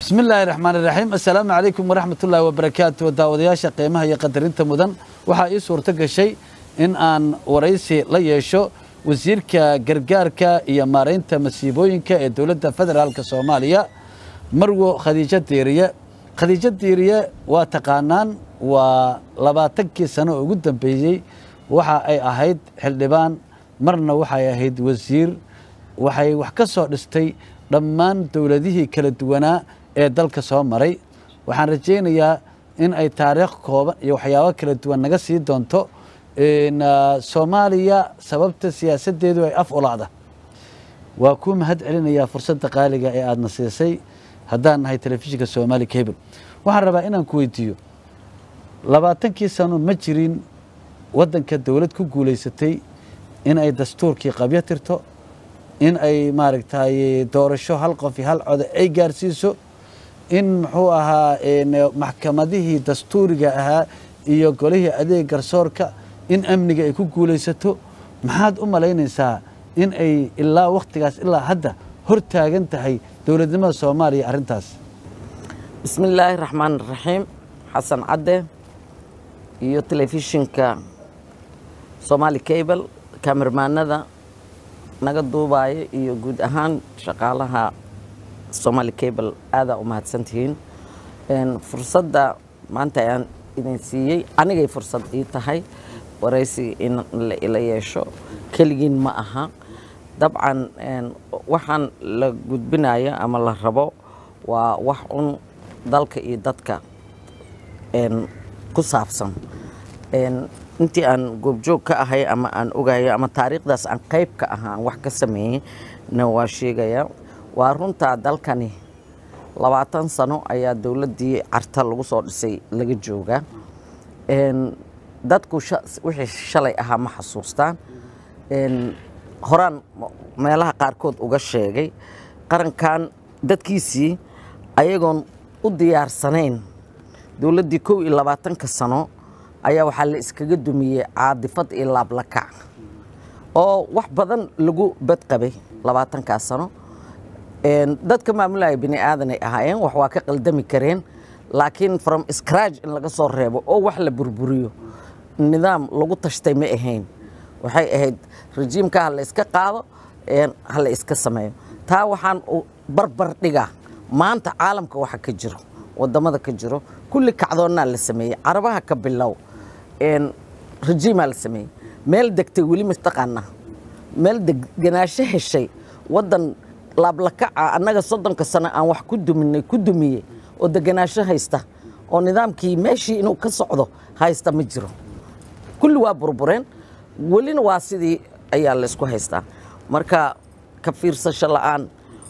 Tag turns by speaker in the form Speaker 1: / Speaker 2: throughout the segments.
Speaker 1: bismi illaahi raxmaan iraxiim assalaamu calaykum waraxmat ullaahi wabarakaatu daawadayaasha qiimaha iyo qadarinta mudan waxaa ii suurto gashay in aan waraysi la yeesho wasiirka gargaarka iyo maaraynta masiibooyinka ee dowladda federaalka soomaaliya marwo khadiijo diiriye khadiijo diiriye waa taqaanaan waa labaatankii sano ugu dambeeyey waxa ay ahayd xildhibaan marna waxay ahayd wasiir waxay wax ka soo dhistay dhammaan dowladihii kala duwanaa ee dalka soo maray waxaan rajaynayaa in ay taariikh kooban iyo waxyaabo kala duwan naga sii doonto soomaaliya sababta siyaasaddeedu ay af ulacda waa kuu mahad celinayaa fursadda qaaliga ee aadna siisay haddaan nahay telefishinka somaali cable waxaan rabaa inaan ku weydiiyo labaatankii sano ma jirin waddanka dowlad ku guulaysatay in ay dastuurkii qabyo tirto in ay maaragtay doorasho hal qof iyo hal coda ay gaarsiiso in muxuu ahaa maxkamadihii dastuuriga ahaa iyo golihii adeeg garsoorka in amniga ay ku guulaysato maxaad u malaynaysaa in ay ilaa wakhtigaas ilaa hadda hor taagan tahay dowladnimada soomaaliya arrintaas
Speaker 2: bismi illaahi raxmaan raxiim xasan cadde iyo telefishinka somaali cable kamermaanada naga duubaaya iyo guud ahaan shaqaalaha somaali cable aadaa u mahadsantihiin fursadda maanta ayaan idin siiyey anigay fursad ii tahay waraysi in la yeesho keligiin ma aha dabcan waxaan la gudbinayo ama la rabo waa wax un dalka iyo dadka ku saabsan intii aan goobjoog ka ahay ama aan ogayo ama taariikhdaas aan qayb ka aha aan wax ka sameeyey na waa sheegaya waa runtaa dalkani labaatan sano ayaa dowladdii carta lagu soo dhisay laga joogaa dadku wixii shalay ahaa ma xasuustaan horaan meelaha qaarkood uga sheegay qarankan dadkiisii ayagoon u diyaarsanayn dowladdii kow iyo labaatanka sano ayaa waxaa la iskaga dumiyey caadifad iyo laablakac oo wax badan lagu badqabay labaatankaas sano dadka maamulaya bini aadanay ahaayeen wax waa ka qaldami kareen laakiin from scratch in laga soo reebo oo wax la burburiyo nidaam lagu tashtay ma ahayn waxay ahayd rajiimka ha la iska qaado ha la iska sameeyo taa waxaan barbar dhigaa maanta caalamka waxa ka jiro wadamada ka jiro kulli kacdoonnaa la sameeyey carabaha ka bilow rajiimaa la sameeyey meel degtay weli mataqaanaa meel deganaansho heshay waddan laablakaca annaga soddonka sano aan wax ku duminay ku dumiyey oo deganaansho haysta oo nidaamkii meeshii inuu ka socdo haysta ma jiro kulli waa burbureen welina waa sidii ayaa laysku haystaa marka ka fiirsasho la'aan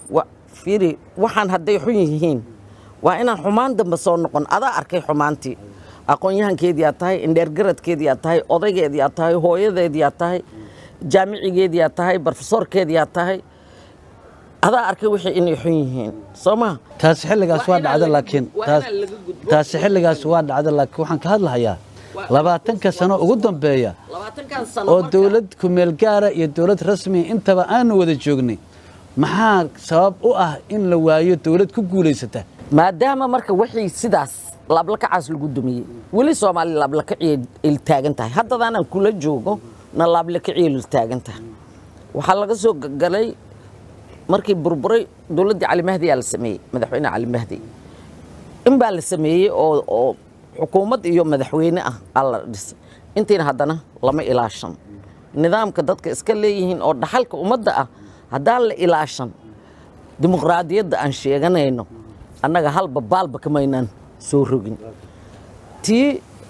Speaker 2: fiiri waxaan hadday xun yihiin waa inaan xumaan dambe soo noqon adaa arkay xumaantii aqoon-yahankeedii aad tahay indheergaradkeedii aad tahay odaygeedii aad tahay hooyadeedii aad tahay jaamicigeedii aad tahay barofesoorkeedii aad tahay adaa arkay wixii inay xun yihiin soo maa
Speaker 1: taasi xilligaas waa dhacda laakiin taasi xilligaas waa dhacda laakiin waxaan ka hadlahayaa labaatanka sano ugu dambeeya oo dowlad kumeel gaara iyo dowlad rasmiya intaba aanu wada joognay maxaa sabab u ah in la waayo dowlad ku guulaysata
Speaker 2: maadaama marka wixii sidaas laablakacaas lagu dumiyey weli soomaaliya laablakaciyay iltaagan tahay haddadaanaan kula joogo na laablakaciyay iltaagan tahay waxaa laga soo galay markii burburay dowladdii cali mahdi aa la sameeyey madaxweyne cali mahdi in baa la sameeyey oo oo xukuumad iyo madaxweyne ah aa la dhisay intiina haddana lama ilaashan nidaamka dadka iska leeyihiin oo dhaxalka ummadda ah haddaan la ilaashan dimuqraadiyadda aan sheeganayno annaga halba baalba kamaynaan soo rogin tii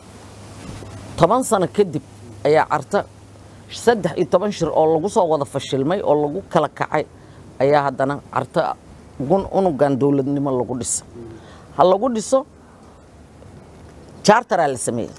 Speaker 2: toban sano kadib ayaa carta saddex iyo toban shir oo lagu soo wada fashilmay oo lagu kala kacay ayaa haddana carta unugan dowladnimo lagu dhisa ha lagu dhiso jaartaraa la sameeyey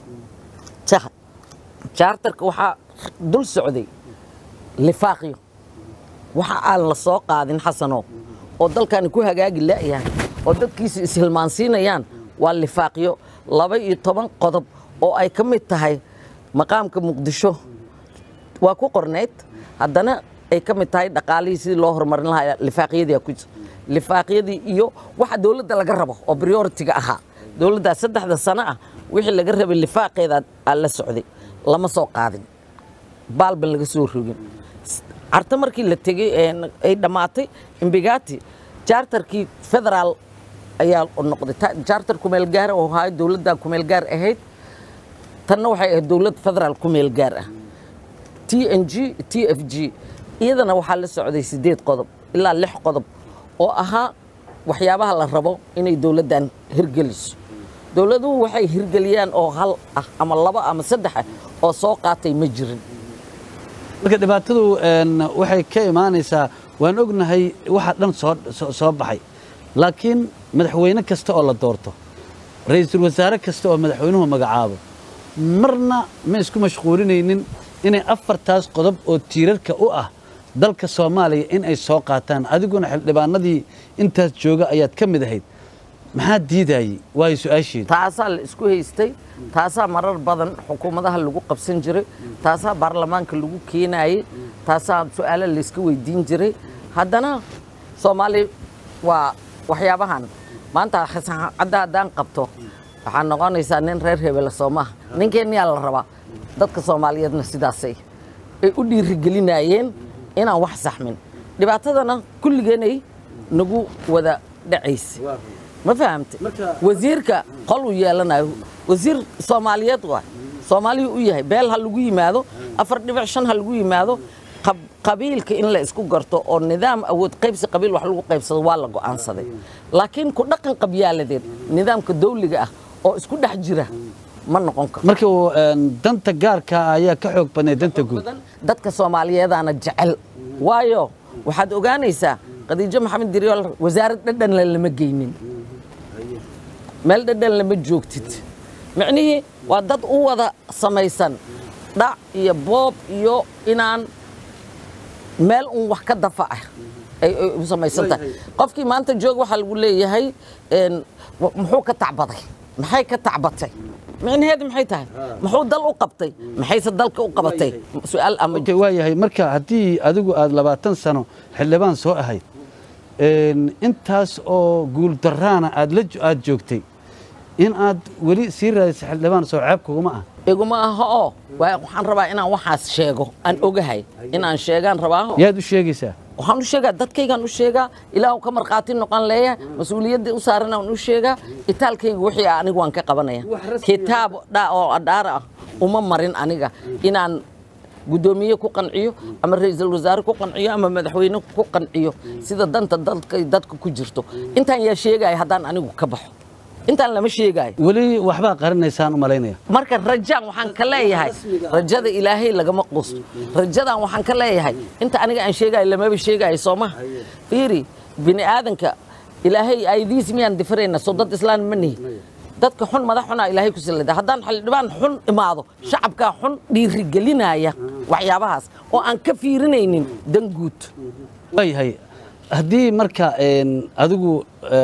Speaker 2: jaartarka waxaa dul socday lifaaqyo waxa aan la soo qaadin xasanow oo dalkani ku hagaagi la'yahay oo dadkiisa ishilmaansiinayaan waa lifaaqyo laba iyo toban qodob oo ay ka mid tahay maqaamka muqdisho waa ku qornayd haddana ay ka mid tahay dhaqaalihii sidii loo horumarin lahaa lifaaqyadii ku lifaaqyadii iyo waxa dowladda laga rabo oo prioritiga ahaa dowladdaa saddexda sano ah wixii laga rabay lifaaqeeda aa la socday lama soo qaadin baalban laga soo rogin carta markii la tegey ay dhammaatay imbigati jaartarkii federaal ayaa noqday jaartar kumeel gaar oo ahaa dowladda kumeel gaar ahayd tanna waxay ahayd dowlad federaal kumeel gaar ah t n g t f g iyadana waxaa la socday siddeed qodob ilaa lix qodob oo ahaa waxyaabaha la rabo inay dowladdan hirgeliso dowladuhu waxay hirgeliyaan oo hal ah ama labo ama saddex ah oo soo qaatay ma jirin
Speaker 1: marka dhibaatadu waxay ka imaanaysaa waan ognahay waxa dhan soo baxay laakiin madaxweyne kasta oo la doorto ra'iisul wasaare kasta oo madaxweynuhu magacaabo marna ma isku mashquulinaynin inay afartaas qodob oo tiirarka u ah dalka soomaaliya in ay soo qaataan adiguna xildhibaanadii intaas jooga ayaad ka mid ahayd maxaa diidayey waayo su-aasheedu
Speaker 2: taasaa la isku haystay taasaa marar badan xukuumadaha lagu qabsan jiray taasaa baarlamaanka lagu keenayey taasaa su-aalo layska weydiin jiray haddana soomaali waa waxyaabahan maanta xasancadda haddaan qabto waxaa noqonaysaa nin reer hebela soomaha ninkeenniyaa la rabaa dadka soomaaliyeedna sidaasay ay u dhiirigelinayeen inaan wax saxmin dhibaatadana kulligeenay nagu wada dhacaysa ma fahamte wasiirka qol uu yeelanayo wasiir soomaaliyeed waay soomaaliyu u yahay beel ha lagu yimaado afar dhibic shan ha lagu yimaado qabiilka in la isku garto oo nidaam awood qaybsi qabiil wax lagu qaybsado waa la go'aansaday laakiin ku dhaqan qabyaaladeed nidaamka dawliga ah oo isku dhex jira ma noqon karo
Speaker 1: marka danta gaarka ayaa ka xoog badnay danta guud
Speaker 2: dadka soomaaliyeedaana jecel waayo waxaad ogaanaysaa khadiijo maxamed diryool wasaarad dhadhanle lama geynin meel dhadhan lama joogtid micnihii waa dad u wada samaysan dhac iyo boob iyo inaan meel un wax ka dafa ah ay u samaysan tahay qofkii maanta joog waxaa lagu leeyahay muxuu ka tacbaday maxay ka tacbatay micnaheedu maxay tahay muxuu dal u qabtay maxayse dalka u qabatay su-aal ama
Speaker 1: waa yahay marka haddii adigu aad labaatan sano xildhibaan soo ahayd intaas oo guuldaraana aad la aad joogtay in aad weli sii raadisa xildhibaan soo ceeb kuguma ah
Speaker 2: iguma aha oo waxaan rabaa inaan waxaas sheego aan ogahay inaan sheegaan rabaa
Speaker 1: yaad u sheegaysaa
Speaker 2: waxaan u sheegaa dadkaygaan u sheegaa ilaah ka markhaati noqon leeyahay mas-uuliyaddii u saaran aan u sheegaa itaalkayga wixii ah anigu waan ka qabanaya kitaab dha oo adhaar ah uma marin aniga inaan guddoomiye ku qanciyo ama ra'iisul wasaare ku qanciyo ama madaxweyne ku qanciyo sida danta dalka dadka ku jirto intaan yaa sheegaya haddaan anigu ka baxo intaan lama sheegaayo
Speaker 1: weli waxbaa qarinaysaan u malaynaya
Speaker 2: marka rajaan waxaan ka leeyahay rajada ilaahay lagama quusto rajadan waxaan ka leeyahay inta aniga aan sheegayo lamaba sheegayo soo maha fiiri bini aadanka ilaahay aydiis miyaan difirayna soo dad islaan ma nihi dadka xun madax xunaa ilaahay ku sallida haddaan xildhibaan xun imaado shacabkaa xun dhiirigelinaya waxyaabahaas oo aan ka fiirinaynin dan guud
Speaker 1: waayahay haddii marka adigu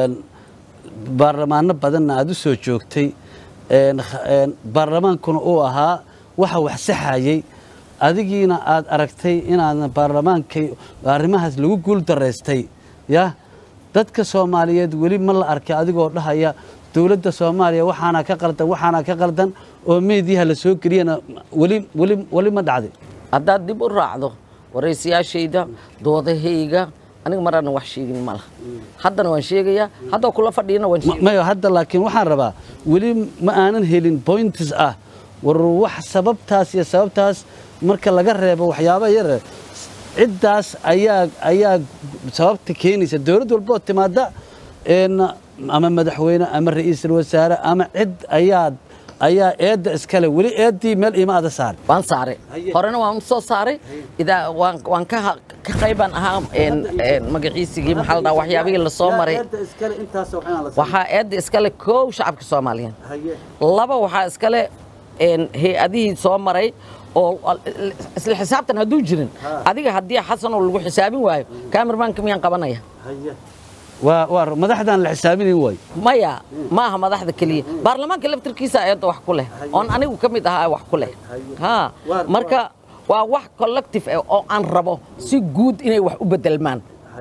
Speaker 1: baarlamaano badanna aad u soo joogtay baarlamaankuna uu ahaa waxa wax saxayey adigiina aad aragtay inaadna baarlamaankay arrimahaas lagu guul daraystay ya dadka soomaaliyeed weli ma la arkay adigoo dhahaya dowladda soomaaliya waxaana ka qaldan waxaana ka qaldan oo meediyaha la soo geliyana weli weli weli ma dhacday
Speaker 2: haddaad dib u raacdo waraysiyaashayda doodahayga aniga marana wax sheegin ma laha haddana waan sheegayaa haddoo kula fadhiyana waan sheegaya
Speaker 1: mayo hadda laakiin waxaan rabaa weli ma aanan helin points ah war wax sababtaas iyo sababtaas marka laga reebo waxyaaba yare ciddaas ayaa ayaa sababta keenaysa dowlad walboo timaada ama madaxweyne ama ra'iisul wasaare ama cid ayaad ayaa eedda iskale weli eeddii meel iima ada saaray
Speaker 2: waan saaray horena waan soo saaray idaa waan waan ka ka qaybaan ahaa magaciisigii maxaa la dhaha waxyaabihii la soo maray waxaa eedda iskale koow shacabka soomaaliyeed laba waxaa iskale hay-adihii soo maray oo isla xisaabtan hadduu jirin adiga haddii xasanoo lagu xisaabin waayo kaamirmaanka miyaan qabanaya
Speaker 1: waa waa madaxdan la xisaabinayn waayo
Speaker 2: maya ma aha madaxda keliya baarlamaanka laftirkiisa eedda wax ku leh oon anigu ka mid ahaa wax ku leh ha marka waa wax collective ah oo aan rabo si guud inay wax u bedelmaan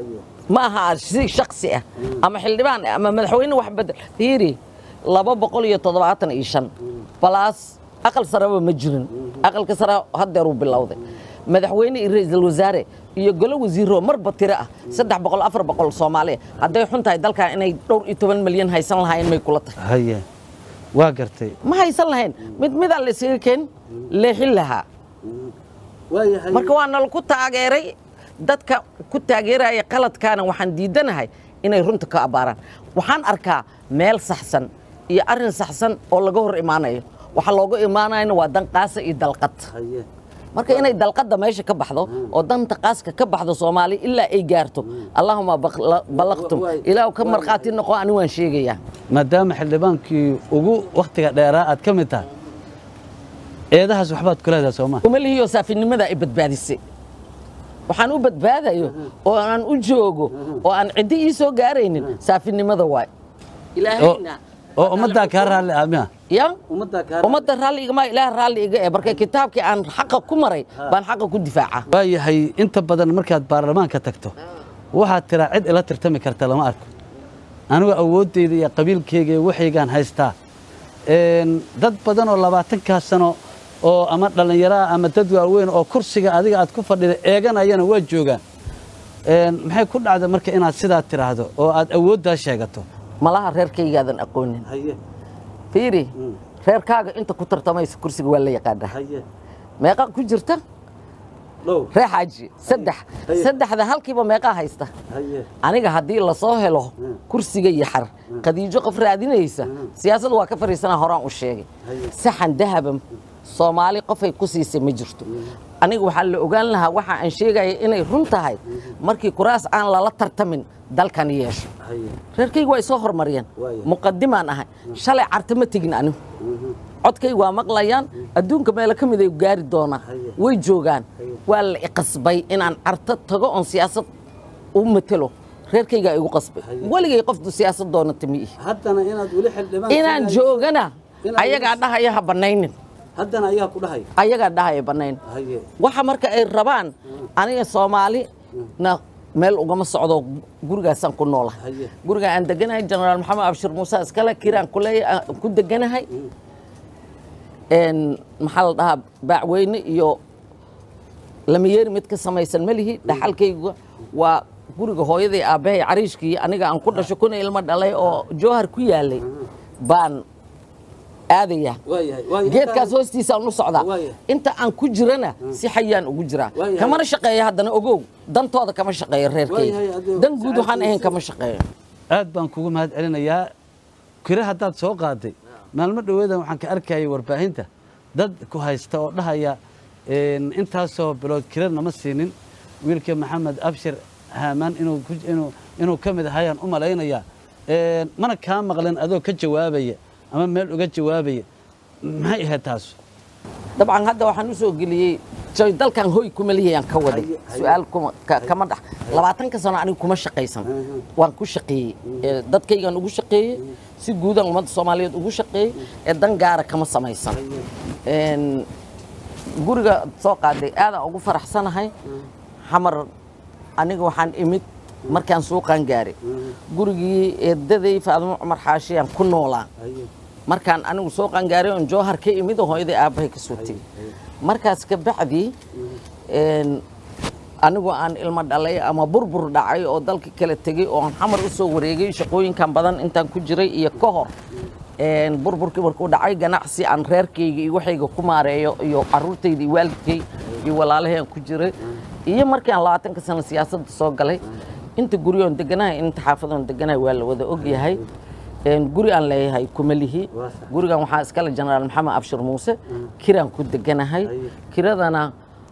Speaker 2: ma aha si shaksi ah ama xildhibaan ah ama madaxweyne wax bedel fiiri laba boqol iyo toddobaatan iyo shan balaas aqal sareba ma jirin aqalka sare haddeeruu bilowday madaxweyne iyo ra-iisul wasaare iyo golo wasiiro marba tiro ah saddex boqol afar boqol soomaaliya hadday xun tahay dalkan inay dhowr iyo toban milyan haysan lahaayeen may kula tahay
Speaker 1: haye waa gartay
Speaker 2: ma haysan lahayn mid midaan la isaga keen leexin lahaa
Speaker 1: waayahay
Speaker 2: marka waa nala ku taageeray dadka ku taageeraya qaladkaana waxaan diidanahay inay runta ka abbaaraan waxaan arkaa meel saxsan iyo arrin saxsan oo laga hor imaanayo waxa looga imaanayana waa dan qaasa iyo dalqad
Speaker 1: haye
Speaker 2: marka inay dalqadda meesha ka baxdo oo danta qaaska ka baxdo soomaali ilaa ay gaarto allahuma baqla- ballaqtum ilaahu ka markhaati noqo ani waan sheegayaa
Speaker 1: maadaama xildhibaankii ugu wakhtiga dheeraa aad ka mid tahay eedahaas waxbaad ku leedahay soo maa
Speaker 2: kuma lihiyo saafinimada ay badbaadisay waxaan u badbaadayo oo aan u joogo oo aan ciddi ii soo gaaraynin saafinimada waay ilaahayna
Speaker 1: oo ummaddaa kaa raalli ah miya
Speaker 2: ya
Speaker 1: ummaddaa kaa
Speaker 2: ummadda raalli igama ilaah raalli iga eh marka kitaabkii aan xaqa ku maray baan xaqa ku difaaca
Speaker 1: waayahay inta badan markaad baarlamaanka tagto waxaad tiraa cid ila tirtami karta lama arko anigu awooddeyda iyo qabiilkeyga iyo waxaygaan haystaa Een, dad badan oo labaatankaa sano oo ama dhallinyaro ah ama dad waaweyn oo kursiga adiga aad ku fadhida eeganayana waa joogaan Een, maxay ku dhacda marka inaad sidaa tiraahdo oo aad awooddaa sheegato
Speaker 2: malaha reerkaygaadan aqoonin fiiri reerkaaga inta ku tartamaysa kursiga waa la yaqaanaa meeqa ku jirta ree xaaji saddex
Speaker 1: Haye.
Speaker 2: saddexda halkiiba meeqaa haysta aniga haddii lasoo helo kursiga iyo xar khadiijo qof raadinaysa siyaasadda waa ka fadhiisanaa horaan u sheegay
Speaker 1: Haye.
Speaker 2: saxan dahaban soomaali qofay ku siisay ma jirto aniga waxaa la ogaan lahaa waxa aan sheegaya inay run tahay markii kuraas aan lala tartamin dalkan yeesho reerkaygu way soo hormariyeen
Speaker 1: Waaya.
Speaker 2: muqadimaan ahay shalay carta ma tegin anigu codkaygu waa maqlayaan adduunka meelo ka mid ay gaari doonaan
Speaker 1: Haye.
Speaker 2: way joogaan
Speaker 1: Haye.
Speaker 2: waa la iqasbay inaan carto tago oon siyaasad u matelo reerkaygaa igu qasbay
Speaker 1: Haye.
Speaker 2: weligay qoftu siyaasad doonata ma ihi
Speaker 1: haddana inaad weli xildhibaan
Speaker 2: inaan joogana
Speaker 1: Inaad
Speaker 2: ayagaa
Speaker 1: weli-
Speaker 2: dhahaya ha bannaynin
Speaker 1: haddana ayaa ku dhahay
Speaker 2: ayagaa dhahaya bannayn waxa marka ay rabaan aniga soomaali na meel ugama socdo gurigaasaan ku noolahay
Speaker 1: Haye.
Speaker 2: guriga aan deganahay jenaraal maxamed abshir muuse iskale kiraan ku leeyahay aan ku deganahay Een, maxaa la dhahaa baacweyne iyo lamayeeri mid ka samaysan ma lihi dhaxalkayga waa guriga hooyaday aabbahay cariishkii aniga aan ku dhasho kuna ilmo dhalay oo jowhar ku yaalay baan aadaya geedkaas hoostiisaan u socdaa
Speaker 1: Waaya.
Speaker 2: inta aan ku jirana si xayaan ugu jiraa
Speaker 1: Waaya.
Speaker 2: kamana shaqeeya haddana ogow dantooda kama shaqeeyo
Speaker 1: Waayahay,
Speaker 2: reerkayga
Speaker 1: adigo
Speaker 2: dan guud waxaan ahayn
Speaker 1: saacaddiisa.
Speaker 2: kama shaqeeyo
Speaker 1: aad baan kugu mahad celinayaa kire haddaad soo qaaday maalmo dhoweedan waxaan ka arkayay warbaahinta dad ku haysta oo dhahaya een, intaasoo bilood kire nama siinin wiilka maxamed abshir haamaan inuu ku- inuu- inuu ka mid ahayaan u malaynayaa Een, mana kaa maqlan adoo ka jawaabaya ama meel uga jawaabaya maxay ahayd taas
Speaker 2: dabcan hadda waxaan u soo geliyey joy dalkan hoy kuma lihiyaan ka waday
Speaker 1: Haye, haye.
Speaker 2: su-aal kuma ka- kama dhax labaatanka sano anigu kuma shaqaysan waan ku shaqeeyey Ee, dadkaygaan ugu shaqeeyey si guudan ummadda soomaaliyeed ugu shaqeeyey ee dan gaara kama samaysan Een, guriga soo qaaday aadaan ugu faraxsanahay xamar aniga waxaan imid markaan suuqaan gaaray gurigii eedaday faadimo cumar xaashiyaan ku noolaa markaan anigu soo qangaaray oon jowhar ka imid oo hooyaday aabbahay ka soo tegey markaas ka bacdii een, anigu aan ilmo dhalay ama burbur dhacay oo dalka kala tegey oo aan xamar u soo wareegay shaqooyinkan badan intaan ku jiray iyo ka hor een, burburkii markuu dhacay ganacsi aan reerkayga iyo waxayga ku maareeyo iyo caruurtayda iyo waalidkay iyo walaalahay aan ku jiray iyo markii aan labaatanka sano siyaasadda soo galay inta guryoon deganahay inta xaafadoon deganahay waa la wada ogyahay Een, guri aan leeyahay kuma lihi
Speaker 1: Waa sax.
Speaker 2: gurigan waxaa iskale jenaraal maxamed abshir muuse kiraan ku deganahay
Speaker 1: Haye.
Speaker 2: kiradana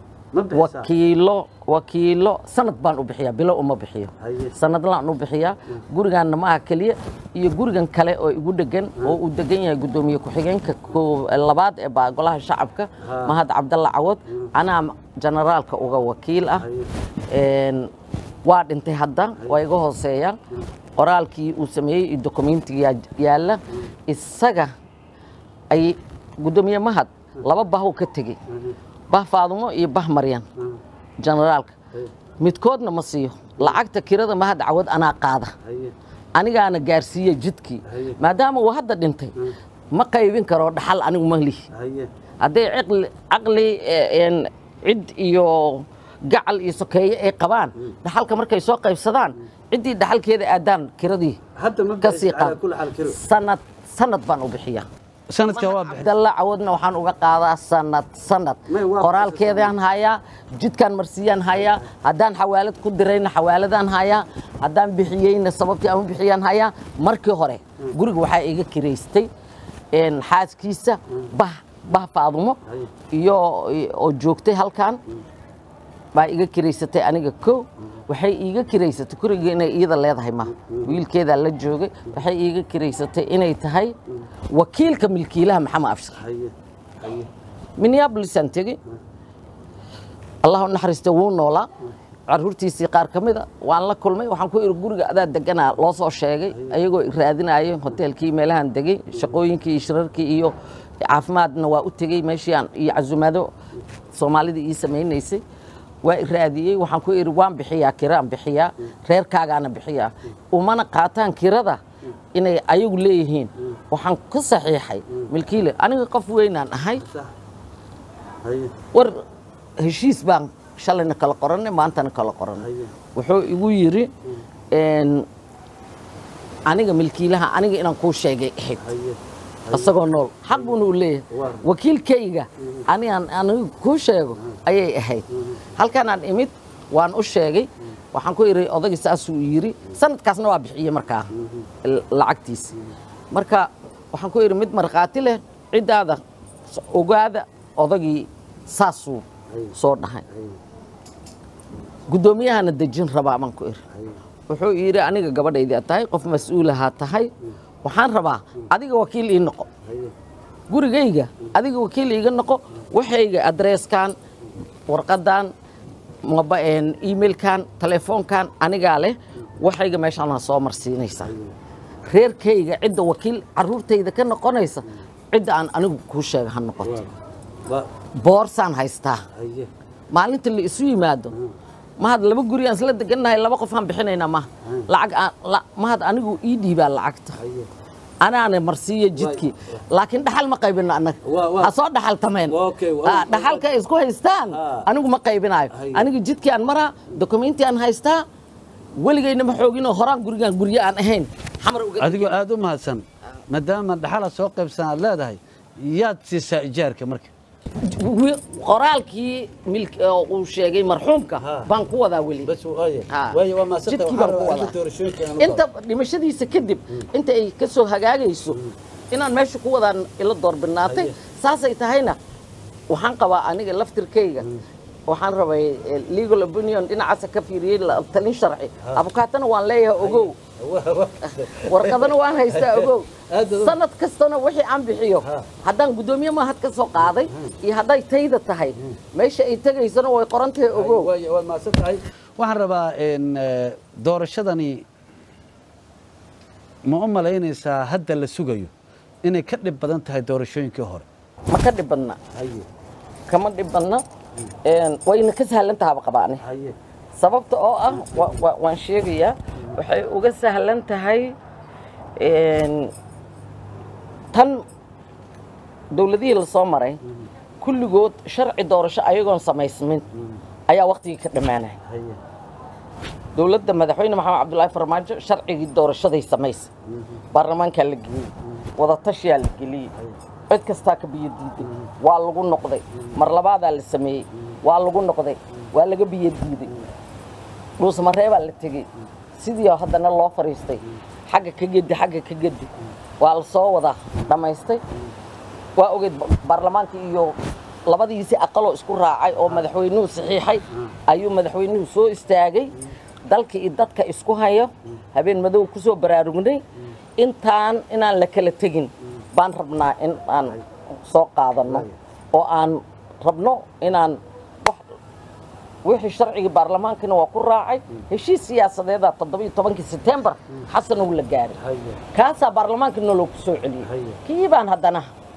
Speaker 2: wakiilo wakiilo sanad baan u bixiyaa bilo uma bixiyo
Speaker 1: Haye.
Speaker 2: sanadlaan u bixiyaa gurigaanna maaha keliya iyo gurigan kale oo igu dhegan oo uu degan yahay guddoomiye ku-xigeenka koo- labaad ee baa golaha shacabka
Speaker 1: Ha.
Speaker 2: mahad cabdalla cawad anaa generaalka uga wakiil ah Een, waa dhintay hadda waa iga hooseeya qoraalkii uu sameeyey iyo dokumentiga yaalla isaga ay guddoomiye mahad laba bahuu ka tegey bah faadumo iyo bah maryan generaalka midkoodna ma siiyo lacagta kirada mahad cawad anaa qaada
Speaker 1: haye
Speaker 2: anigaana gaarsiiya jidkii
Speaker 1: Haye.
Speaker 2: maadaama uu hadda dhintay ma qaybin karo dhaxal anigu ma lihi
Speaker 1: haye
Speaker 2: hadday caqli caqli eh, een, cid iyo gacal iyo sokeeye ay qabaan dhaxalka markay soo qaybsadaan ciddii dhaxalkeeda aadaan kiradii
Speaker 1: hadda ma
Speaker 2: ka sii
Speaker 1: bixis calaa
Speaker 2: qaad
Speaker 1: kulli xaal kiro
Speaker 2: sanad sanad baan u bixiyaa
Speaker 1: sanadka waa bixin
Speaker 2: cabdalla cawadna waxaan uga qaadaa sanad sanad
Speaker 1: May waa
Speaker 2: qoraalkeedaan hayaa jidkaan marsiiyaan hayaa haddaan xawaalad ku dirayna xawaaladaan hayaa haddaan bixiyeyna sababtii aan u bixiyaan hayaa markii hore guriga waxaa iga kiraystay een, xaaskiisa bah bah faadumo
Speaker 1: Haye.
Speaker 2: iyo oo joogtay halkan baa iga kiraysatay aniga ko waxay iiga kiraysatay guriga inay iyada leedahay ma wiilkeedaa la joogay waxay iiga kiraysatay inay tahay wakiilka milkiilaha maxamed abshir
Speaker 1: haye haye
Speaker 2: minneabolisaan tegey allah u naxariista wuu noolaa caruurtiisii qaar ka mida waan la kulmay waxaan ku iri guriga adaa deganaa loo soo sheegay ayagoo i raadinaayo hoteelkii meelahan degey shaqooyinkii iyo shirarkii iyo caafimaadna waa u tegey meeshii aan iyo casumaado soomaalida ii samaynaysay waa i raadiyey waxaan ku iri waan bixiyaa kiraan bixiyaa reerkaagaana bixiyaa umana qaataan kirada inay ayagu leeyihiin waxaan ku saxiixay milkiile aniga qof weynaan ahay
Speaker 1: sax haye
Speaker 2: war heshiis baan shalayna kala qorannay maantana kala qorannay
Speaker 1: haye
Speaker 2: wuxuu igu yidhi een, aniga milkiilaha aniga inaan kuu sheegay ahayd
Speaker 1: haye
Speaker 2: isagoo nool xaq buuna u leeyahay
Speaker 1: Waa.
Speaker 2: wakiilkayga anigaan anigu kuu sheego ayay ahayd halkanaan imid waan u sheegay waxaan ku idhi odagii saasuu yidhi sanadkaasna waa bixiyey markaa l- lacagtiisa marka waxaan ku idhi mid markhaati leh ciddaada s- ogaada odagii saasuu soo dhahay
Speaker 1: haye
Speaker 2: guddoomiyahana dejin rabaa baan ku idhi
Speaker 1: haye
Speaker 2: wuxuu yidhi aniga gabadhaydii aad tahay qof mas-uulahaa tahay waxaan rabaa adiga wakiil ii noqo
Speaker 1: haye
Speaker 2: gurigayga adiga wakiil iiga noqo waxayga adreeskan warqadan moba- een, emailkan telefoonkan anigaa leh waxayga meeshaana soo marsiinaysaa reerkayga cidda wakiil caruurtayda ka noqonaysa cidda aan anigu kuu sheega ha noqoto
Speaker 1: waa waa
Speaker 2: boorsaan haystaa
Speaker 1: haye
Speaker 2: maalinta la isu yimaado mahad laba guri aan isla degannahay laba qof aan bixinaynaa maha lacag aan la- mahad anigu ii dhiibaa lacagta
Speaker 1: haye
Speaker 2: anaana marsiiya jidkii laakiin dhaxal ma qaybino annaga
Speaker 1: Waa- waa-
Speaker 2: ha soo dhaxal tameen
Speaker 1: Waa okay, waa-
Speaker 2: Ah, dhaxalka ay isku haystaan
Speaker 1: Ah.
Speaker 2: anigu ma qaybinayo
Speaker 1: Haye.
Speaker 2: aniga jidkii aan maraa dokumenti aan haystaa weligayna ma xooginoo horaan gurigaan guryo aan ahayn xamar uga
Speaker 1: adigoo aad u mahadsan maadaama dhaxala soo qaybsan aad leedahay yaad siisaa ijaarka marka
Speaker 2: Wi- qoraalkii milk- oo uu sheegay marxuumka
Speaker 1: Ha.
Speaker 2: baan ku wadaa weli
Speaker 1: bas waaye
Speaker 2: Ha.
Speaker 1: waaye waa maasanta
Speaker 2: Jidkii
Speaker 1: waxaan
Speaker 2: baan ku
Speaker 1: rabaa
Speaker 2: wadaa.
Speaker 1: inta doorashooyinka
Speaker 2: inta dhimashadiisa kadib inta ay ka soo hagaagayso inaan meesha ku wadaan ila doorbinaatay
Speaker 1: Haye.
Speaker 2: saasay tahayna waxaan qabaa aniga laftirkayga waxaan rabay eh, legal opinion dhinacaasa ka fiiriyey la- talin sharci abukaatana waan leeyahay ogow warqadana waan haystaa ogow
Speaker 1: Aad baad u-
Speaker 2: sanad kastana wixii aan bixiyo
Speaker 1: Ha.
Speaker 2: haddaan guddoomiye mahad ka soo qaaday iyo hadday tayda tahay meesha ay tegaysana way qoran tahay ogow
Speaker 1: waaye waa mahadsan tahay waxaan rabaa in eh, doorashadani ma u malaynaysaa hadda la sugayo inay ka dhib badan tahay doorashooyinkii hore
Speaker 2: ma ka dhibadna
Speaker 1: haye
Speaker 2: kama dhibadna Een, wayna ka sahlan tahaba qabaani
Speaker 1: haye
Speaker 2: sababta oo ah wa- wa- waan sheegayaa waxay uga sahlan tahay een, tan dowladihii la soo maray kulligood sharci doorasho ayagoon samaysmin ayaa waktigii ka dhammaanaya
Speaker 1: haye
Speaker 2: dowladda madaxweyne maxamed cabdulaahi farmaajo sharcigii doorashaday samaysa baarlamaankaa la geliyey wadatashiyaa la geliyey cid kastaa ka biyo diiday waa lagu noqday mar labaadaa la sameeyey waa lagu noqday waa laga biyo diiday dhuusmareebaa la tegey sidii oo haddana loo fadhiistay xagga ka gedi xagga ka gedi waa la soo wadaa dhammaystay waa ogeed ba- baarlamaanka iyo labadiisi aqaloo isku raacay oo madaxweynuhu saxiixay ayuu madaxweynuhu soo istaagay dalka iyo dadka isku hayo habeen madow ku soo baraarugnay intaan inaan la kala tegin baan rabnaa in aan soo qaadanno oo aan rabno inaan wax wixii sharcigii baarlamaankana waa ku raacay heshiis siyaasadeeda toddobiyo tobankii setembar xasan uu la gaaray
Speaker 1: haye
Speaker 2: kaasaa baarlamaanka noloo ku soo celiyey
Speaker 1: Haye.
Speaker 2: kii baan haddana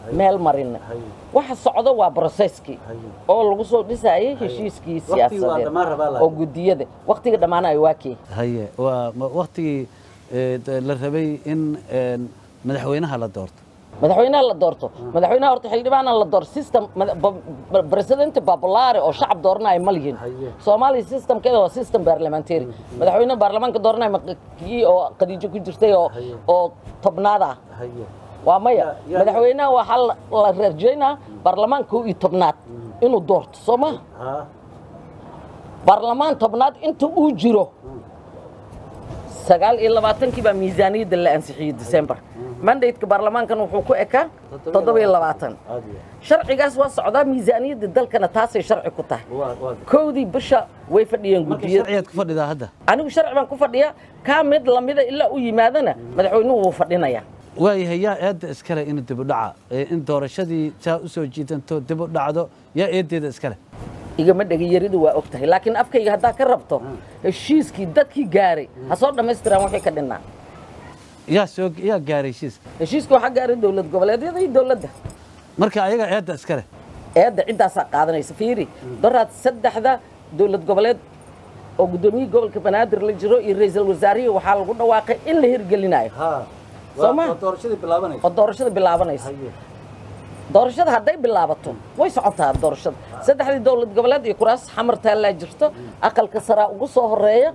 Speaker 2: meel marinay waxa socdo waa broseskii oo lagu soo dhisayay heshiiskii
Speaker 1: Waqtigii waa
Speaker 2: siyaasadeed
Speaker 1: dhammaan rabaa laakiin.
Speaker 2: oo gudiyada waqtiga dhammaanayo waa kii
Speaker 1: haye waa ma- waqtigii ee, de- la rabay in een, madaxweynaha la doorto
Speaker 2: madaxweynaha la doorto madaxweynaha horta xildhibaana la doorto system mada- ba- ba- presidente populare oo shacab dooranaya ma lihin
Speaker 1: Haye.
Speaker 2: soomaaliya systemkeeda waa system parliamentary madaxweynaha baarlamaanka dooranaya ma kii oo khadiijo ku jirtay oo
Speaker 1: Haye.
Speaker 2: oo tobnaad ah
Speaker 1: haye
Speaker 2: waa maya
Speaker 1: Ya- ya-
Speaker 2: madaxweynaha waxaa la- la rajaynaa baarlamaanka kow iyo tobnaad inuu doorto soo ma
Speaker 1: ha
Speaker 2: baarlamaan tobnaad inta uu jiro sagaal iyo labaatankii baa miisaaniyadda la ansixiyey december mandateka baarlamaankan wuxuu ku ekaa toddoba iyo labaatan
Speaker 1: aad iyo
Speaker 2: sharcigaas waa socdaa miisaaniyadda dalkana taasay sharci ku tahay
Speaker 1: waa waa
Speaker 2: kowdii bisha way fadhiyeen
Speaker 1: marka
Speaker 2: gudiyada
Speaker 1: sharciyaad ku fadhidaa hadda
Speaker 2: anigu sharci baan ku fadhiya kaa mid lamida ilaa u yimaadana madaxweynuhu wuu fadhinayaa
Speaker 1: waayahay yaa eedda iskale in dib u dhaca ee in doorashadii saa u soo jiidanto dib u dhacdo yaa eeddeeda iskale
Speaker 2: igama dhegayaridu waa og tahay laakiin afkayga haddaa ka rabto heshiiskii dadkii gaaray ha soo dhammaystiraan wixii ka dhinnaa
Speaker 1: yaa soo yaa gaaray heshiiska
Speaker 2: heshiiska waxaa gaaray dowlad goboleedyada iyo dowladda
Speaker 1: marka ayaga eedda iskale
Speaker 2: eedda ciddaasaa qaadanaysa fiiri doraad saddexda dowlad goboleed oo guddoomiyihii gobolka banaadir la jiro iyo ra'iisul wasaarihii waxaa lagu dhawaaqay in la hirgelinayo
Speaker 1: ha
Speaker 2: Soo ma?
Speaker 1: doorashadii bilaabanaysa
Speaker 2: oo doorashada bilaabanaysa doorashada hadday bilaabato way socotaa doorashada saddexdii dowlad goboleed iyo kuraas xamar taallaa jirto aqalka saraa ugu soo horeeya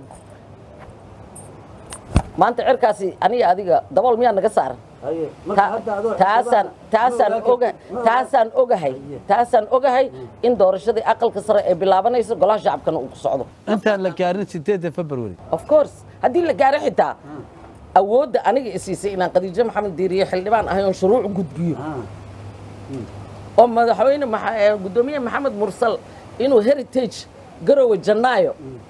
Speaker 2: maanta cirkaasi aniga adiga dabool miyaa naga saaran
Speaker 1: haye
Speaker 2: Ta- taasaan taasaan oga taasaan ogahay taasaan ogahay in doorashadii aqalka sare ay bilaabanayso golaha shacabkana uu ku socdo
Speaker 1: intaan la gaarin sideedda february
Speaker 2: of course haddii la gaaro xitaa awoodda aniga isiisay inaan khadiijo maxamed diiriye xildhibaan ahay oon shuruuc gudbiyo oo madaxweyne maxa- ee guddoomiye maxamed mursal inuu heritage garowe janaayo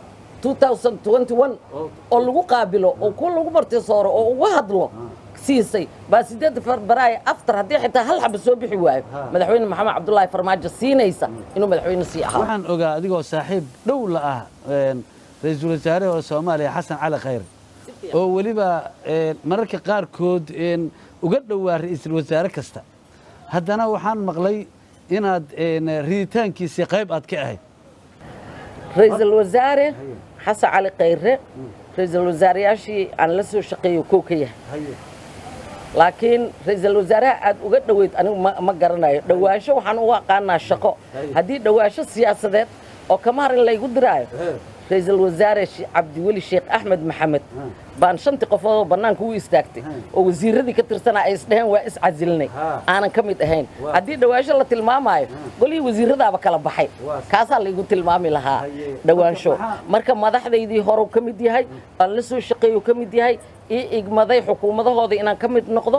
Speaker 2: 2021 oo lagu qaabilo oo kuwa lagu martisooro oo uga hadlo siisay baa sideedda februaayo aftar haddii xitaa hal xaba soo bixi waayo madaxweyne maxamed cabdulaahi farmaajo siinaysa inuu madaxweyne sii ahaa
Speaker 1: waxaan ogaa adigoo saaxiib dhow la ah een, ra'iisul wasaare oo soomaaliya xasan cali khayr oo weliba een, mararka qaarkood een, uga dhowaa ra'iisul wasaare kasta haddana waxaan maqlay inaad een, riditaankiisii qayb aad ka ahayd
Speaker 2: ra'iisul wasaare xasan cali khayre ra'iisul wasaareyaashii aan la soo shaqeeyo kow ka yahay laakiin ra'iisul wasaaraha aad uga dhoweyd anigu ma, ma garanayo dhowaansho waxaan u aqaanaa shaqo haddii dhowaansho siyaasadeed oo kamarin laygu diraayo ra'iisul wasaare She- cabdiweli sheekh axmed maxamed baan shantii qofood oo bannaanka u istaagtay oo wasiiradii ka tirsanaa ay isdheheen waa iscasilinay aanan ka mid ahayn haddii dhowaansho la tilmaamaayo golihii wasiiradaaba kala baxay kaasaa laygu tilmaami lahaa dhowaansho marka madaxdaydii horew ka mid yahay aan la soo shaqeeyo ka mid yahay ii igmaday xukuumadahooda inaan ka mid noqdo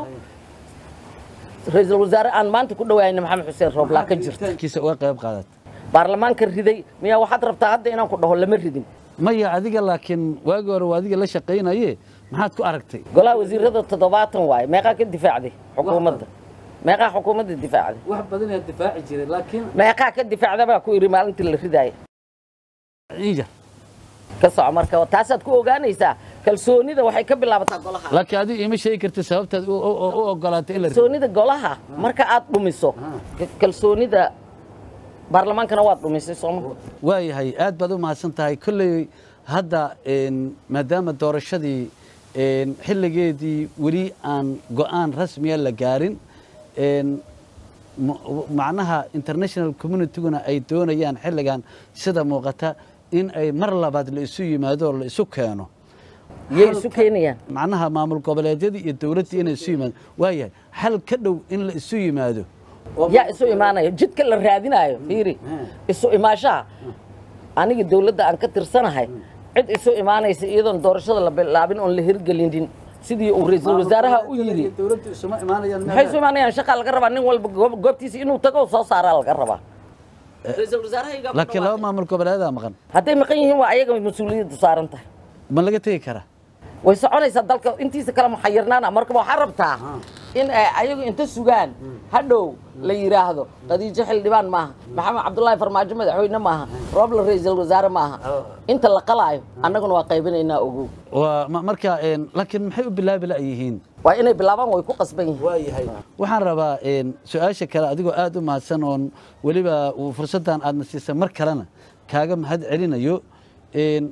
Speaker 2: ra'iisul wasaare aan maanta ku dhawaayna maxamed xuseen rooblaa ka jirta
Speaker 1: kiisa uga qayb qaadat
Speaker 2: baarlamaanka riday miyaa waxaad rabtaa hadda inaan ku dhaho lama ridin
Speaker 1: maya adiga laakiin waagi hore waa adiga la shaqaynaye maxaad ku aragtay
Speaker 2: golaha wasiirada toddobaatan waaye meeqaa ka difaacday xukuumadda meeqaa xukuumadda difaacday
Speaker 1: wax badan aad difaaci jiray laakiin
Speaker 2: meeqaa ka difaacda baa ku yidhi maalintii la ridaaya
Speaker 1: iija
Speaker 2: ka soco marka taasaad ku ogaanaysaa kalsoonida waxay ka bilaabataa golaha
Speaker 1: laakiin adiga ima sheegi karta sababtaad u- u u ogolaatay in la rido
Speaker 2: kalsoonida golaha marka aad dhumiso ka- kalsoonida baarlamaankana waad dhumisay sooma
Speaker 1: waayahay aad baad u mahadsan tahay kolley hadda een, maadaama doorashadii een, xilligeedii weli aan go'aan rasmiya la gaarin een, ma- macnaha international communityguna ay doonayaan xilligan sida muuqata in ay mar labaad la isu yimaado oo la isu keeno
Speaker 2: yay isu keenayaan
Speaker 1: macnaha maamul goboleedyadii iyo dowladdii inay isu yimaado waayahay xal ka dhow in la isu yimaado
Speaker 2: yaa isu imaanaya jidka la raadinaayo fiiri isu imaashaha aniga dowladda aan ka tirsanahay cid isu imaanaysa iyadoon doorashada la bilaabin oon la hirgelinin sidii uu ra'iisul wasaaraha u yidhi
Speaker 1: dowladdu isuma imaanayaan
Speaker 2: maxay isu imaanayaan shaqaa laga rabaa nin walba goob- goobtiisa inuu tago oo soo saaraa laga rabaa ra'iisul wasaarahaygaa ku
Speaker 1: laakiin laba
Speaker 2: dhawaaqay.
Speaker 1: maamul goboleedaa maqan
Speaker 2: hadday maqan yihiin waa ayaga mas-uuliyadda saaran tahay
Speaker 1: ma laga tegi karaa
Speaker 2: way soconaysaa dalka intiisa kale muxayirnaana marka waxaa rabtaa in ay ayagu inta sugaan hadhow la yidhaahdo khadiijo xildhibaan maaha maxamed cabdulaahi farmaajo madaxweyne maaha roobla ra'iisul wasaare maaha inta la qalaayo annaguna waa qaybinaynaa ogow
Speaker 1: waa ma- marka een, laakiin maxay u bilaabi la'yihiin
Speaker 2: waa inay bilaabaan way ku qasban yihiin
Speaker 1: waayahay waxaan rabaa een, su-aasha kale adigoo aada u mahadsan oon weliba uu fursaddan aadna siisay mar kalena kaaga mahad celinayo een,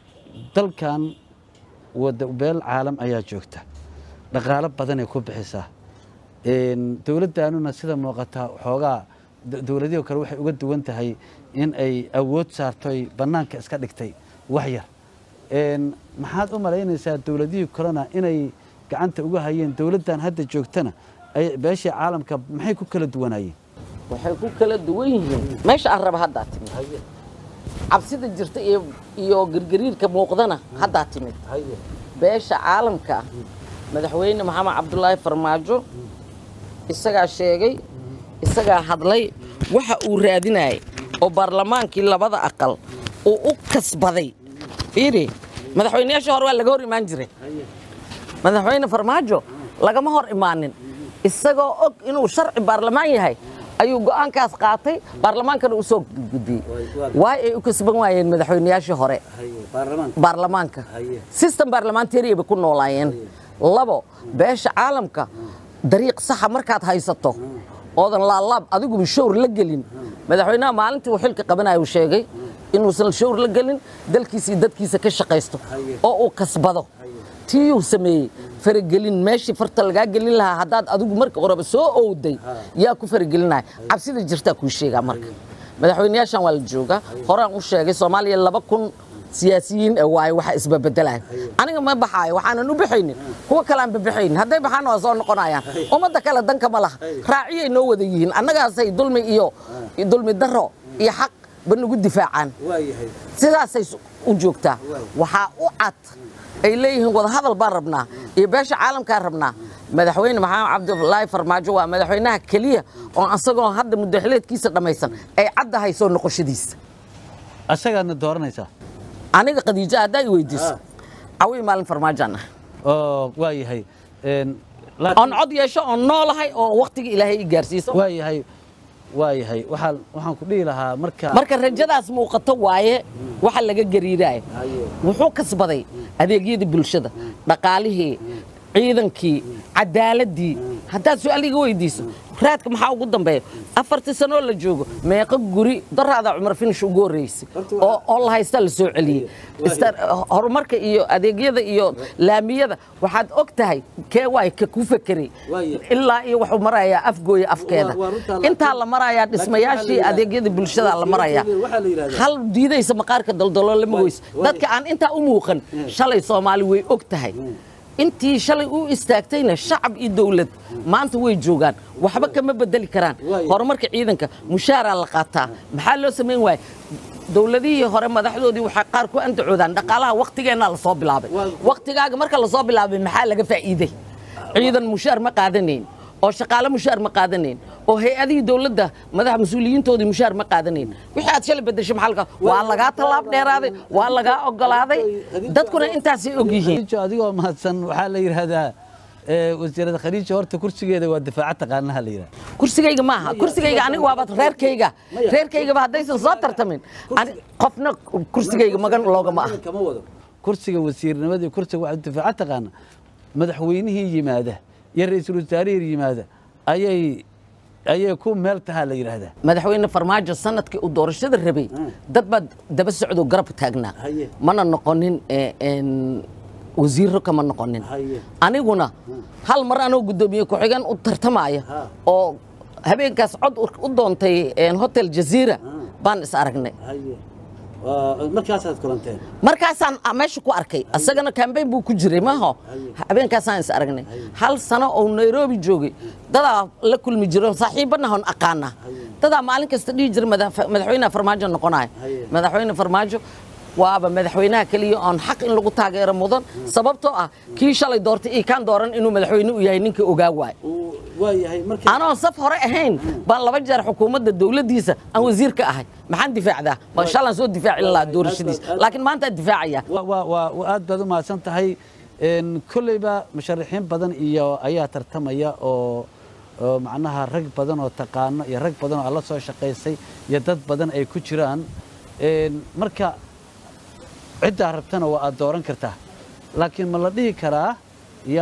Speaker 1: dalkan wada beel caalam ayaa joogta dhaqaalo badanay ku bixisaa een, dowladdaanuna sida muuqataa xoogaa d- dowladihii kale waxay uga duwan tahay in ay awood saartoy bannaanka iska dhigtay wax yar een, maxaad u malaynaysaa dowladihii kalena inay gacanta uga hayeen dowladdan hadda joogtana ay beeshii caalamka maxay ku kala duwanaayeen
Speaker 2: waxay ku kala duwan yihiin meesha aan raba haddaa timid cabsida jirta iyo iyo girgiriirka muuqdana haddaa timid beesha caalamka madaxweyne maxamed cabdulaahi farmaajo isagaa sheegay isagaa hadlay waxa uu raadinayay oo baarlamaankii labada aqal uu u kasbaday fiiri madaxweynayaashii hore waa laga hor imaan jiray madaxweyne farmaajo lagama hor imaanin isagoo og inuu sharci baarlamaan yahay ayuu go'aankaas qaatay baarlamaankana u soo gudbiyey waay ay u kasban waayeen madaxweynayaashii hore baarlamaanka system baarlamantariya bay ku noolaayeen labo beesha caalamka dariiq saxa markaad haysato oodan laalaab adiguba showr la gelin madaxweynaha maalintii uu xilka qabanaya uu sheegay inuusan showr la gelin dalkiisa iyo dadkiisa ka shaqaysto oo uu kasbado tiyuu sameeyey faragelin meeshii farta lagaa gelin lahaa haddaad adigu marka horeba soo owday yaa ku faragelinaya cabsida jirtaa kuu sheegaa marka madaxweynayaashan waa la joogaa horaan u sheegay soomaaliya laba kun siyaasiyiin ee waaye waxa isbabedelayo aniga ma baxaayo waxaanan u baxaynin kuwa kale aan babaxaynin hadday baxaana waa soo noqonayaan ummadda kale danka ma laha raaciyay noo wada yihiin annagaasay dulmi iyo dulmi daro iyo xaq ba nagu difaacaan sidaasay u joogtaa waxaa u cad ay leeyihiin wadahadal baan rabnaa iyo beesha caalamkaan rabnaa madaxweyne maxamed cabdulaahi farmaajo waa madaxweynaha keliya oo asagoo hadda muddaxileedkiisa dhammaysan ay caddahay soo noqoshadiisa
Speaker 1: asagaadna dooranaysaa
Speaker 2: aniga khadiijo haddaa i weydiiso cawi maalin farmaajaan ah
Speaker 1: oo waa yahay een, laakiin-
Speaker 2: oon cod yeesho oon noolahay oo waktiga ilaahay i gaarsiiso
Speaker 1: waa yahay waa yahay waxaan waxaan ku dhihi lahaa marka
Speaker 2: marka rajadaas muuqato waaye waxa laga gariiraayo wuxuu kasbaday adeegyadii bulshada dhaqaalihii ciidankii cadaaladii haddaad su-aal iga weydiiso raadka maxaa ugu dambeeya afartii sanoo la joogo meeqo guri daraada cumar finish ugu horreysay oo oo la haysta la soo celiyey Ista- horumarka iyo adeegyada iyo laamiyada waxaad og tahay kee waay ka ku fekeray
Speaker 1: Waaye.
Speaker 2: ilaa iyo wuxuu marayaa afgooya afkeeda
Speaker 1: Waa- waa runtaa la-
Speaker 2: intaa la marayaa dhismayaashii
Speaker 1: yidhahdaa-
Speaker 2: adeegyada bulshada la marayaa
Speaker 1: waxaa la yidhahdaa-
Speaker 2: hal diidaysa maqaarka daldalo lama
Speaker 1: Waay,
Speaker 2: weyso
Speaker 1: waay.
Speaker 2: dadka aan intaa u muuqan shalay soomaali way og tahay intii shalay u istaagtayna shacab iyo dowlad maanta way joogaan waxba kama bedeli karaan
Speaker 1: Waay.
Speaker 2: horumarka ciidanka mushaaraa la qaataa maxaa loo samayn waaya dowladihii hore madaxdoodii waxay qaar ku andacoodaan dhaqaalaha waktigeenna lasoo bilaabay
Speaker 1: Waa-
Speaker 2: waktigaaga marka lasoo bilaabay maxaa laga faa'iiday ciidan mushaar ma qaadanayn oo shaqaale mushaar ma qaadanayn oo hay-adihii dowladda madax mas-uuliyiintoodii mushaar ma qaadanayn wixii aad shalay bedeshay maxaa laga waa lagaa tallaab dheeraaday waa lagaa ogolaaday dadkuna intaasay og yihiin
Speaker 1: khadiijo adigoo mahadsan waxaa la yidhaahdaa ee, wasiirada khadiijo horta kursigeeda waa difaaca taqaanaha la yidhahda
Speaker 2: kursigayga maaha kursigayga aniga waaba reerkayga reerkaygaba haddaysan soo tartamin ani- qofna kursigayga magan loogama ah
Speaker 1: kama wado kursiga wasiirnimada iyo kursiga waxaa difaaca taqaana madaxweynihii yimaada iyo ra-iisul wasaarihii yimaada ayay ayay ku meel tahaa la yidhaahdaa
Speaker 2: madaxweyne farmaajo sanadkii uu doorashada rabay dad baa daba socdo garab taagnaa
Speaker 1: Haye.
Speaker 2: mana noqonin eh, en, wasiiro kama noqonin
Speaker 1: Haye.
Speaker 2: aniguna hal mar anoo guddoomiye ku-xigeen u tartamaya
Speaker 1: Ha.
Speaker 2: oo habeenkaas cod u- u doontay en, hotel jaziira baan is aragnay
Speaker 1: haye markaasaad kulanteen
Speaker 2: markaasaan ah, meesha ku arkay asagana kambeyn buu ku jiray maaho habeenkaasaan is aragnay hal sano oo nairobi joogay dadaa la kulmi jiro saaxiibanahon aqaana dadaa maalin kasta dhihi jira madax- madaxweynaha farmaajo noqonayo
Speaker 1: Haye.
Speaker 2: madaxweyne farmaajo waaba madaxweynaha keliya oon xaq in lagu taageero mudan sababtoo ah kii shalay doortay iyo kaan dooran inuu madaxweyne u yahay ninkii ogaa waay
Speaker 1: waa yahay marka
Speaker 2: anoon saf hore ahayn baan laba jeer xukuumadda dowladdiisa aan wasiir ka ahay maxaan difaacdaa ma shalaan soo difaacin lahaa doorashadiisa laakiin maantaan difaacaya
Speaker 1: waa waa waa waa aad baad u mahadsan tahay een kolleyba musharaxiin badan iyo ayaa tartamaya oo oo macnaha rag badan oo taqaano iyo rag badan oo alla soo shaqaysay iyo dad badan ay ku jiraan een marka ciddaa rabtana waa aad dooran kartaa laakiin ma la dhihi karaa yaa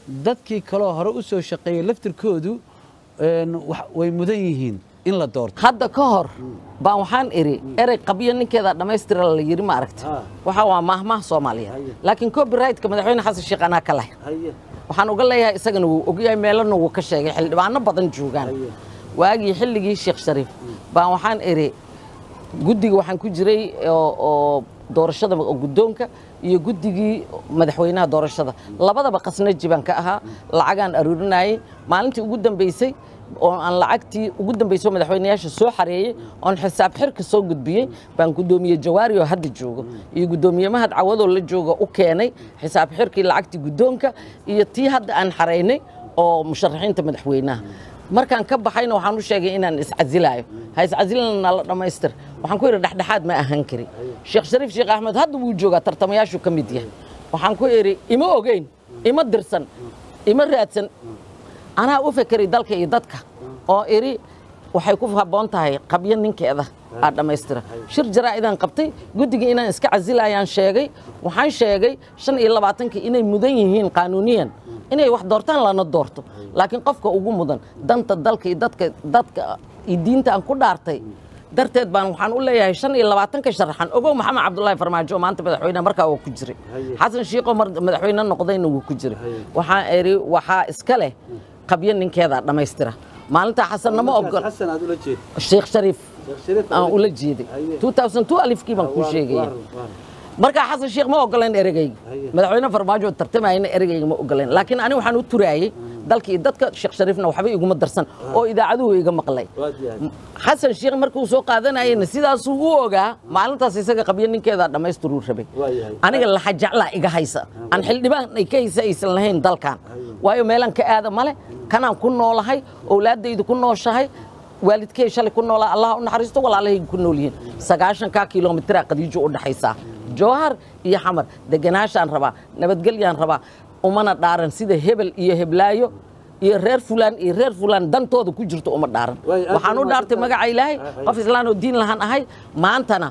Speaker 1: dadkii kaloo hore u soo shaqeeyey laftirkoodu een, wax- way mudan yihiin in la doorto
Speaker 2: hadda ka hor baan waxaan iri erey qabyo ninkeeda dhammaystira la yiri ma aragti
Speaker 1: Ah.
Speaker 2: waxa waa maahmaah soomaaliyeed
Speaker 1: Haye.
Speaker 2: laakiin copyrightka madaxweyne xasan sheekh anaa ka leh waxaan uga leeyahay isagana wuu ogyahay meelana wuu ka sheegay xildhibaano badan joogaan
Speaker 1: Haye.
Speaker 2: waagii xilligii sheekh shariif baan waxaan iri guddiga waxaan ku jiray oo oo doorashada oo guddoonka iyo guddigii madaxweynaha doorashada labadaba qasnaji baan ka ahaa lacagaan aruurinayay maalintii ugu dambeysay oo aan lacagtii ugu dambeysay oo madaxweynayaasha soo xareeyey oon xisaab xirka soo gudbiyey baan guddoomiye jawaari oo hadda joogo iyo guddoomiye mahad cawadoo la jooga u keenay xisaab xirkii lacagtii guddoonka iyo tii hadda aan xareynay oo musharaxiinta madaxweynaha markaan ka baxayna waxaan u sheegay inaan iscasilaayo ha iscasilina nala dhammaystir waxaan ku yidhi dhexdhexaad ma ahaan kari sheekh shariif sheekh axmed hadda wuu joogaa tartamayaashu ka mid yahay waxaan ku idhi ima ogeyn ima dirsan ima raadsan anaa u fekeray dalka iyo dadka oo idhi waxay ku habboon tahay qabyo ninkeeda aad dhammaystira shir jaraa'idaan qabtay guddigii inaan iska casilayaan sheegay waxaan sheegay shan iyo labaatankii inay mudan yihiin qaanuuniyan inay wax doortaan lana doorto laakiin qofka ugu mudan danta dalka iyo dadka dadka iyo diinta aan ku dhaartay darteed baan waxaan u leeyahay shan iyo labaatanka sharaxan ogow maxamed cabdullaahi farmaajo oo maanta madaxweyne markaa waa ku jiray xasan shiiqoo mar madaxweyne noqdayna wuu ku jiray waxaan idhi waxaa iska leh qabyo ninkeeda dhammaystira maalintaa xasan nama ogol
Speaker 1: xasan aad ula jeed
Speaker 2: sheekh shariif
Speaker 1: Shariif
Speaker 2: aan ula jeeday 2002 alifkii baan kuu sheegaya markaa xasan sheekh ma ogolayn ereygayga
Speaker 1: Haye.
Speaker 2: madaxweyne farmaajo oo tartamayna ereygayga ma ogolayn laakiin ani waxaan u turaayey dalka iyo dadka sheekh shariifna waxba iguma darsan oo idaacaduhu iga maqlay xasan sheekh markuu soo qaadanayena sidaasuu u ogaa maalintaas isaga qabyo ninkeeda dhammaystiruu rabay
Speaker 1: Waayahay.
Speaker 2: aniga laxa jeclaa iga haysa aan xildhibaan ay ka haysa aysan lahayn dalkan waayo meelaan ka aada male kanaan ku noolahay owlaaddaydu ku nooshahay waalidkay shalay ku noolaa allah u naxariisto walaalahay ku nool yihiin sagaashankaa kilomitira qadiijo u dhaxaysaa jowhar iyo xamar deganaashaan rabaa nabadgelyaan rabaa umana dhaaran sida hebel iyo heblaayo iyo reer fulaan iyo reer fulaan dantooda ku jirto uma dhaaran
Speaker 1: Waay, aad
Speaker 2: waxaan u
Speaker 1: bay
Speaker 2: dhaartay
Speaker 1: mahadsantahay.
Speaker 2: magaca ilaahay
Speaker 1: Ay, ay.
Speaker 2: qof islaan oo diin lahaan ahay maantana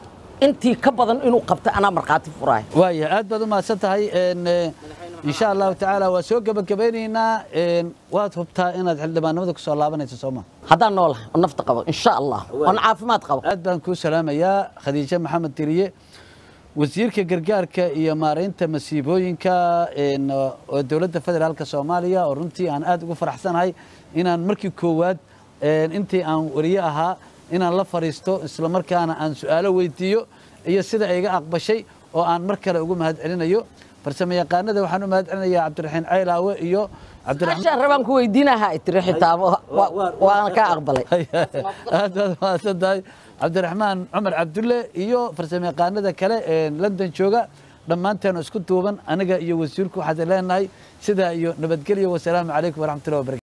Speaker 2: intii ka badan inuu qabta anaa markhaati furaaya
Speaker 1: waaya aad baad u mahadsan tahay een, eh, insha allahu tacaala waa soo gebagabeynaynaa een, waad hubtaa inaad xildhibaanimada kusoo laabanayso sooma
Speaker 2: haddaan noolahay oo nafta qabo insha allah oon caafimaad qabo
Speaker 1: aad baan kuu salaamayaa khadiijo maxamed diriye wasiirka gargaarka iyo maaraynta masiibooyinka een, oo dowladda federaalka soomaaliya oo runtii aan aad ugu faraxsanahay inaan markii koowaad een, intii aan wariye ahaa inaan la fadhiisto islamarkaana aan su-aalo weydiiyo iyo sida ay iga aqbashay oo aan mar kale ugu mahad celinayo farsamo yaqaanada waxaan u mahad celinayaa cabdiraxiin caylaawe iyo cabdiraxmaan
Speaker 2: ashaan rabaan ku weydiinahaa tiri xitaa wa- wa- waana kaa aqbalay
Speaker 1: aad baad mahadsan tahay cabdiraxmaan cumar cabdulle iyo farsamo yaqaanada kale ee london jooga dhammaanteen isku duuban aniga iyo wasiirku waxaad leenahay sidaa iyo nabadgelyo wasalaamu calaykum waraxmatullahi wabarakatu